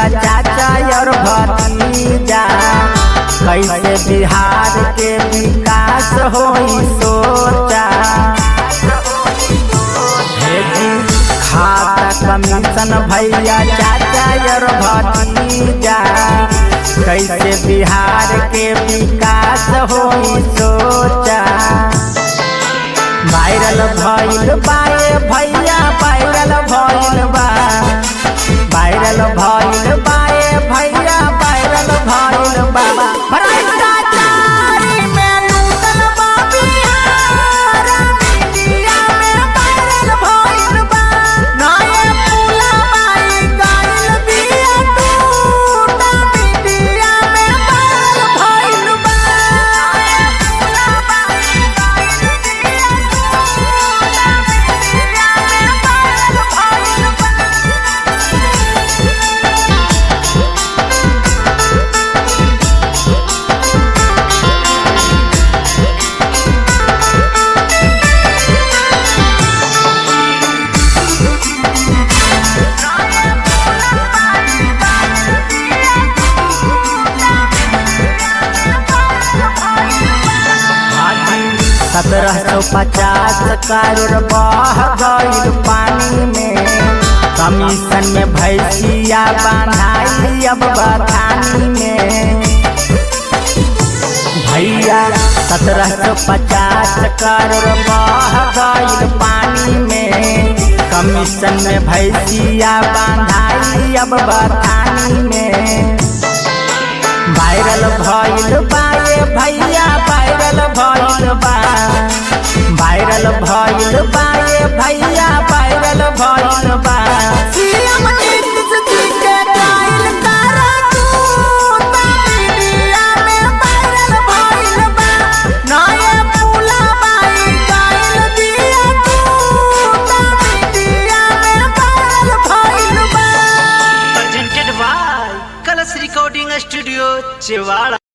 भैया चाचा और भतीजा कैसे बिहार के विकास होई सोचा भेजी खाता कमीशन भैया चाचा और भतीजा कैसे बिहार के विकास होई सोचा वायरल भइल बाए भैया वायरल भइल बा वायरल भइल बाए भैया वायरल भइल बा भ्रष्टाचारी में नूतन बा बिहार मीडिया में वायरल भइल बा नए पुलवाई गइल बिया टूटा मीडिया में वायरल भइल बा नए पुलवाई गइल बिया टूटा मीडिया में वायरल भइल बा सत्रह सौ पचास करोड़ बह गईल पानी में कमीशन में भैंसिया बांधाई अब बथानी में भैया सत्रह सौ पचास करोड़ बह गईल पानी में कमीशन में भैंसिया बांधाई अब बथानी में वायरल भइल बाए भैया वायरल भइल बा वायरल भइल बाए भैया वायरल भइल बा सीएम नीतीश जी के कायल तारा टूटा मीडिया में वायरल भइल बा नए पुलवाई गइल बिया टूटा मीडिया में वायरल भइल बा presented by Colors Recording Studio, Chewala.